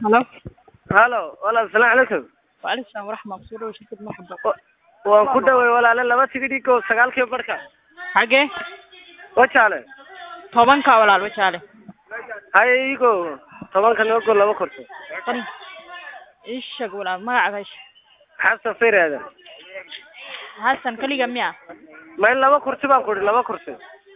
halo halo walaal salaam calaykum waalaikum salaam waraxma kusoo dhawo shirkad marxaba Wa- waan ku dhaway walaale laba tigidhiko sagaalkii barhka xagee wajaale tobanka walaal wajaale haye igo tobanka noogo laba korto qani ii sheeg walaal magacaada isha xasan fireeda xasan keliga miya ma in laba kursi baan ku idhi laba kursi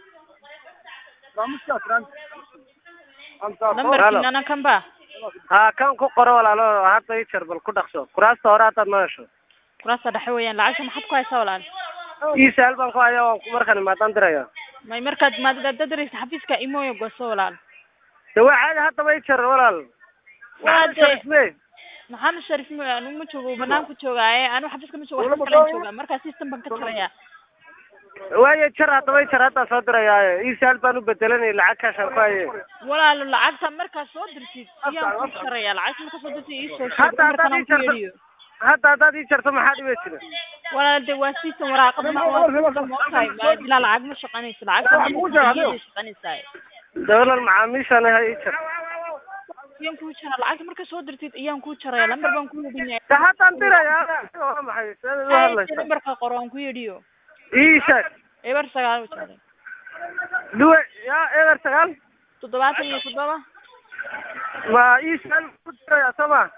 lambarkiinana kan ba ha kan ku qoro walaalo hadda ii jar bal ku dhaqso kuraasta hore haddaad ma hesho kuraasta dhexe weeyaan lacagta maxaad ku haysaa walaal ii saal baan ku haya waan ku- markaan imaadaan diraya may markaad maadadadaraysa xafiiska imooyo goso walaal de waa caadi haddaba ii jar walaal Waa Maxamed dee- Sharif me maxamed sharif m anigu ma joogo banaanku joogaaye anigu xafiiska ma joogo xafiis kalaan joogaa markaa system baan ka jarayaa waayo jar haddaba ii jar haddaan soo dirayaaye ii saal baan u bedelanay lacag kaashaan ku haye walaalo lacagta markaa soo dirtid ayaan ku jarayaa lacagta markaa soo dirtid iisoo sheeg Hadda haddaad markaan ii ku jarto- yeedhiyo hadda haddaad ii jarto maxaa dhiba jira walaal de waa system waraaqad ma waa system oo tahay waa ilaa lacag ma shaqanayso lacagta shaqanaysaa de walaal macaamiishaan ha ii jar ayaan kuu jaraa lacagta markaa soo dirtid ayaan kuu jaraya lambar baan ku yeedhinaya de haddaan diraya waa maxay seed u hadlaysa lambarka qoro aan ku yeedhiyo ii sheeg eber sagaal wajaale duwe ya eber sagaal toddobaatan iyo toddoba ma ii saal ku diraya soo ma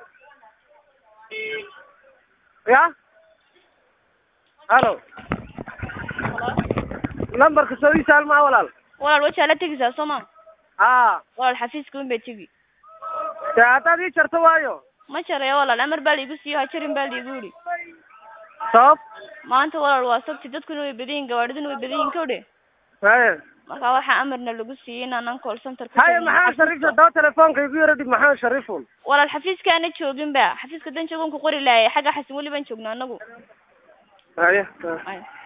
ya halo lambarka soo ii saal maa walaal walaal wajaala tegaysaa soo ma haa walaal xafiiska un bay tegi de haddaad ii jarto waayo ma jaraya walaal amar baa laigu siiyo ha jarin baa laigu yidhi sabab maanta walaal waa sabti dadkuna way badan yihin gawaadhiduna way badan yihin kawdhe haye marka waxaa amarna lagu siiyey inaanan call center ku haye tagin maxamed shariif xafiiska. haddaba telefoonka igu yara dhig maxamed shariifun walaal xafiiska ana joogin ba xafiiska dan joogan ku qori laayay xagga xasan weli baan joognaa anagu haye Ay.